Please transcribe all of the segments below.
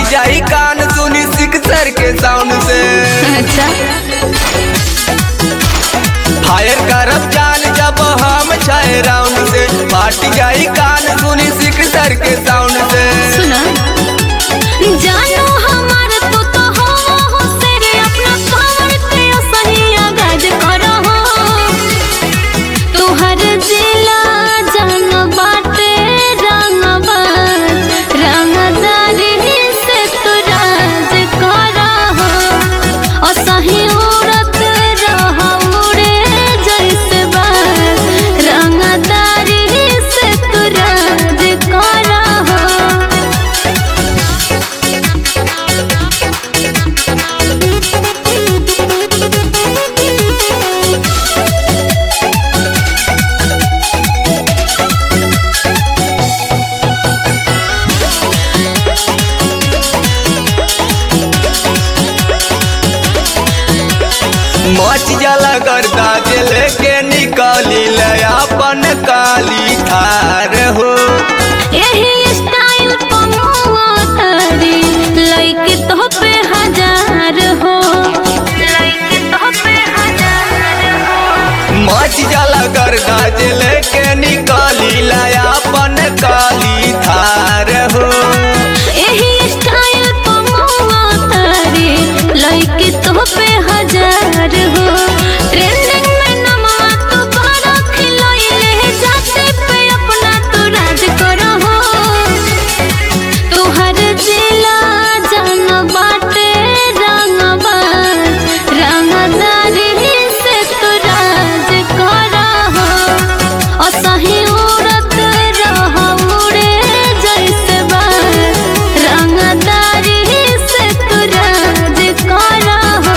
जाई कान सुनी सिक्सर के साउंड से अच्छा फायर करब जान जब हम छाए राउंड से फाट जाई कान सुनी सिक्सर के साउंड से सुना जानो हमार तू तो हो हो तेरे अपना पावर पे सही आगाज करो तुहर जिला जान बाटे रंगबाज रंगदारी से तू राज करो और सही उड़त रहा उड़े जैसे बाज रंगदारी से तू राज करो मच जाला गर्दा के लेके निकली ले अपन काली थार हो यही स्टाइल पमुआ तारी लइके तो पे हजार हो लइके तो पे हजार हो मच जाला गर्दा के लेके निकली ले अपन काली थार हो यही स्टाइल पमुआ तारी लइके तो पे हजार हो ट्रेंडिंग में नमवा तो बड़ा खिलइले जाते पे अपना तो राज करो तुहर जिला जान बाटे रंगबाज रंगदारी से तू राज करो और सही उड़त रह उड़े जैसे बाज रंगदारी से तू राज करो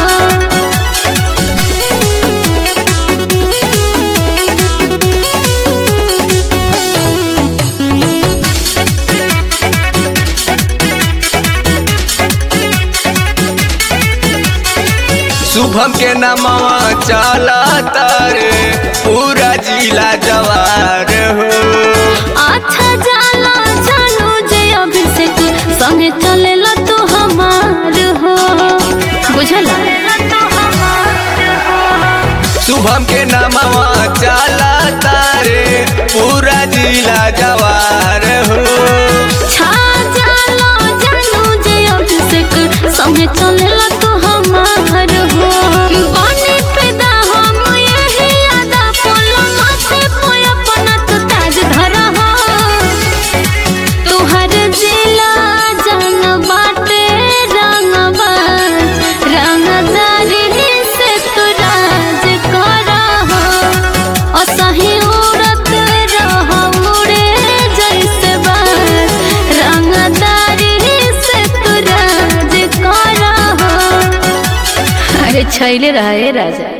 शुभम के नमवा चला तारे पूरा जिला जवार हो अच्छा जाला जानू जे अभिषेक संगे चलेला तू हमार हो बुझला शुभम के नमवा चला तारे पूरा जिला जवार हो छा जाला जानू जे अभिषेक संगे चलेला तू हमार हो बने पैदा हम यही आदा पोलो माथे पे अपना तो ताज धरा हो तुहर जिला जान बाटे रंगबाज रंगदारी से तू राज करो और सही उड़त रह उड़े जैसे बाज रंगदारी से तू राज करो अरे छैले रहे राजा